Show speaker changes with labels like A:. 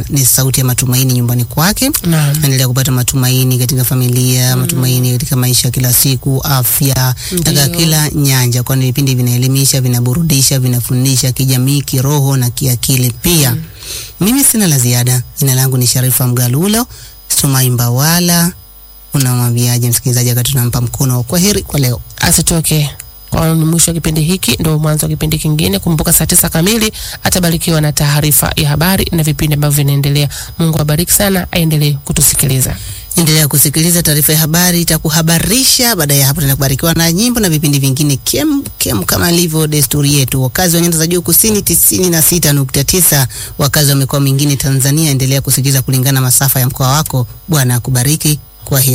A: kwamba ni sauti ya matumaini nyumbani kwake.
B: Naam.
A: Anaendelea kupata matumaini katika familia, matumaini katika maisha ya kila siku, afya, katika
B: Ndiyo.
A: kila nyanja, kwani vipindi vinaelimisha, vinaburudisha, vinafundisha kijamii, kiroho na kiakili pia. Mimi sina la ziada. Jina langu ni Sharifa Mgalulo Sumai Mbawala. Unamwambiaje msikilizaji wakati tunampa mkono wa kwaheri kwa leo?
B: asitoke kwa ni mwisho wa kipindi hiki, ndo mwanzo wa kipindi kingine. Kumbuka saa tisa kamili atabarikiwa na taarifa ya habari na vipindi ambavyo vinaendelea. Mungu abariki sana, aendelee kutusikiliza.
A: Endelea kusikiliza taarifa ya habari, itakuhabarisha. Baada ya hapo, tena kubarikiwa na nyimbo na vipindi vingine kem kem, kama ilivyo desturi yetu. Wakazi wa nyanda za juu kusini tisini na sita nukta tisa, wakazi wa mikoa mingine Tanzania, endelea kusikiliza kulingana na masafa ya mkoa wako. Bwana akubariki. Kwa heri.